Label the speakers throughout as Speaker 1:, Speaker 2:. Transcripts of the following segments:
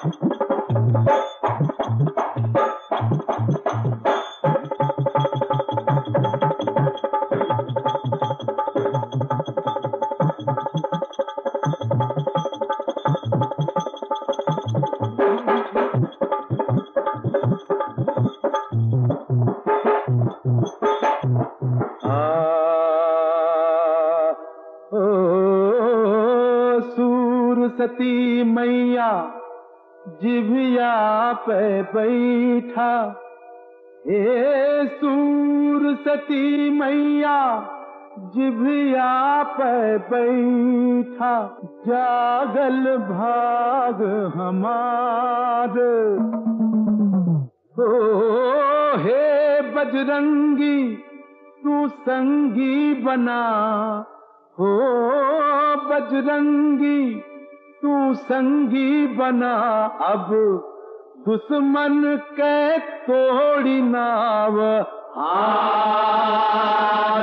Speaker 1: आ, ओ, सूर सती मैया जिभिया पे बैठा हे सूर सती मैया जिभिया पे बैठा जागल भाग हमार ओ हे बजरंगी तू संगी बना हो बजरंगी तू संगी बना अब दुश्मन के तोड़ी नाव हार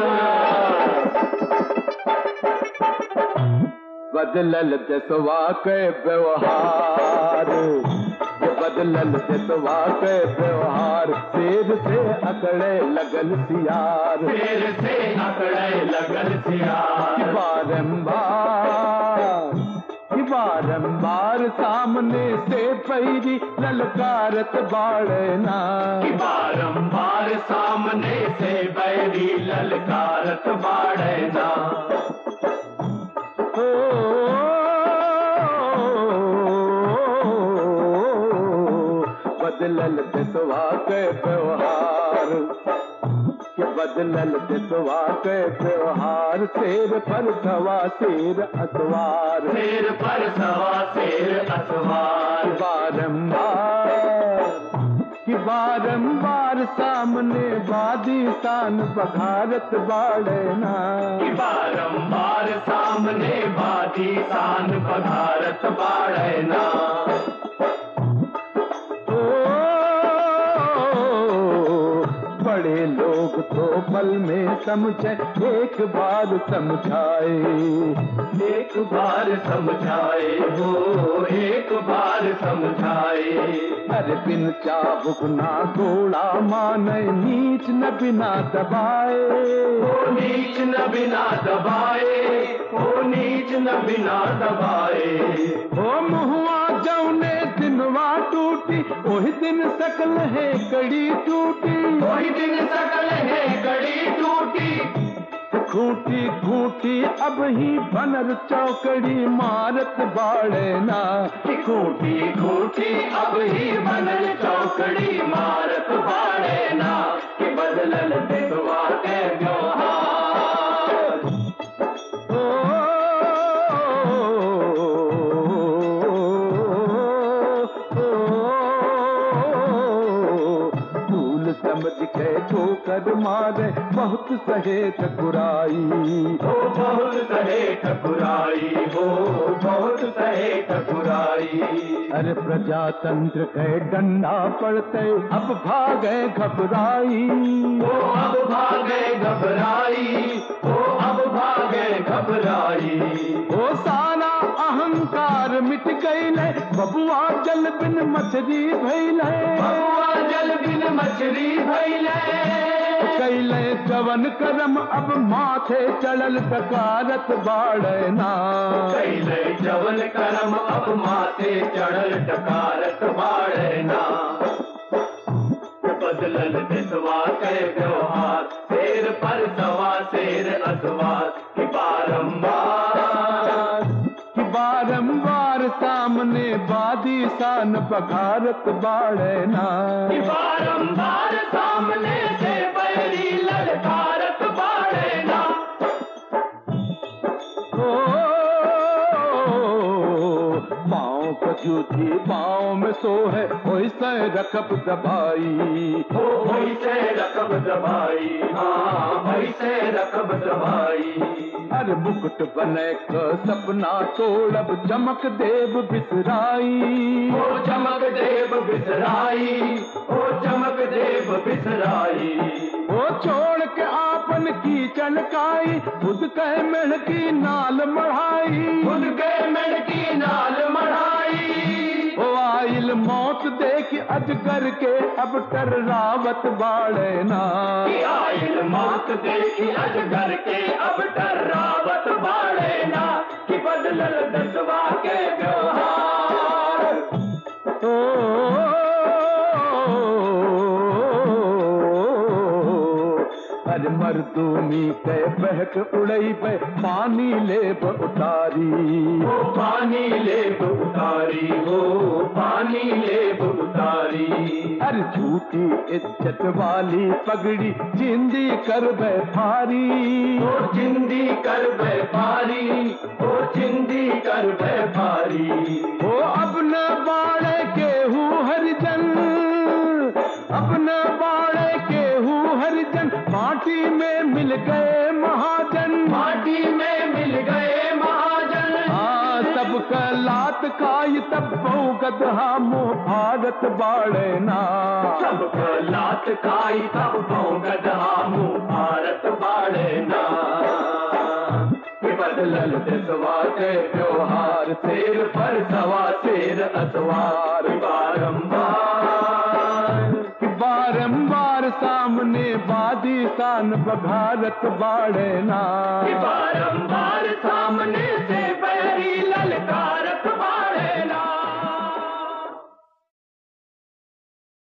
Speaker 1: बदलल दसवा के व्यवहार बदलल दसवा के व्यवहार शेर से अकड़े लगल सियार
Speaker 2: शेर से अकड़े लगल सियार
Speaker 1: बारंबार कि बारंबार सामने से पैरी ललकारत बाड़ना
Speaker 2: कि बारंबार सामने से बैरी ललकारत बाड़ना
Speaker 1: ओ, बदलल दसवा के व्यवहार कि बदलल दसवा के व्यवहार शेर पर सवा शेर अतवार
Speaker 2: शेर पर सवा शेर असवार
Speaker 1: बारंबार कि बारंबार सामने बादी शान बघारत बाड़ना
Speaker 2: कि बारंबार सामने बादी शान बघारत बाड़ना
Speaker 1: ओ, बड़े लोग तो पल में समझे एक बार समझाए
Speaker 2: एक बार समझाए हो एक बार समझाए
Speaker 1: अरे बिन चाबुक ना घोड़ा माने नीच न बिना दबाए
Speaker 2: ओ नीच न बिना दबाए ओ नीच न बिना दबाए
Speaker 1: ओ मुहुआ जौने दिनवा टूटी ओही दिन सकल है कड़ी टूटी
Speaker 2: कोई दिन सकल है कड़ी टूटी
Speaker 1: खूटी खूटी अब ही बनर चौकड़ी मारत बाड़ना
Speaker 2: कि खूटी खूटी अब ही बनल चौकड़ी मारत बाड़े ना कि बदलल देसवा के व्यवहार
Speaker 1: ओ, फूल समझ के ठोकर मारे बहुत सहे ठकुराई
Speaker 2: हो बहुत सहे ठकुराई हो बहुत सहे ठकुराई
Speaker 1: अरे प्रजातंत्र के डंडा पड़ते अब भागे घबराई
Speaker 2: ओ अब भागे घबराई ओ अब भागे घबराई
Speaker 1: ओ सारा अहंकार मिट गईले बबुआ जल बिन मछली भैले
Speaker 2: बबुआ जल बिन मछली भैले
Speaker 1: कैले जवन करम अब माथे चढ़ल डकारत बाड़ना
Speaker 2: कैले जवन करम अब माथे चढ़ल टकारत बाड़ना बदलल देसवा के व्यवहार शेर पर सवा शेर असवार कि बारंबार
Speaker 1: कि बारंबार सामने बादी शान बघारत बाड़ना
Speaker 2: कि बारंबार सामने से बैरी ललकारत बाड़ना
Speaker 1: ओ, पाँव को जूठी पाँव में सो है वैसे रकब दबाई
Speaker 2: हो वैसे रकब दबाई हाँ वैसे रकब दबाई
Speaker 1: हर मुकुट बने क सपना तोड़ब चमक देव बिसराई
Speaker 2: ओ चमक देव बिसराई ओ चमक देव बिसराई
Speaker 1: ओ छोड़ के आपन की चलकाई खुद कह मेढ़ की नाल मढ़ाई
Speaker 2: खुद के मेड़ की नाल मढ़ाई
Speaker 1: ओ आइल अजगर के अब टर्रावत बाड़े ना
Speaker 2: कि आयल मौत देखी अजगर के अब डरावत बाड़े ना कि बदलल दसवा के व्यवहार
Speaker 1: ओ अरे मर्दूमी के बहक उड़ई पे पानी ले उतारी
Speaker 2: वो पानी ले उतारी हो पानी ले उतारी
Speaker 1: अरे झूठी इज्जत वाली पगड़ी जिंदी कर भारी
Speaker 2: ओ जिंदी कर व्यापारी ओ जिंदी कर व्यापारी
Speaker 1: ओ अपना बाड़े के हूँ हरिजन अपना बाड़े के हूँ हरिजन माटी में मिल गए महाजन
Speaker 2: माटी में मिल गए महाजन
Speaker 1: हाँ सबका लात खाई तब बहु गदहा मुँह भारत बाड़े ना
Speaker 2: सबको लात खाई तब गधा मुंह भारत बाड़े ना कि बदलल देसवा के त्योहार शेर पर सवा शेर असवार बारंबार
Speaker 1: कि बारंबार सामने बादी शान बघारत बाड़े ना
Speaker 2: कि बारंबार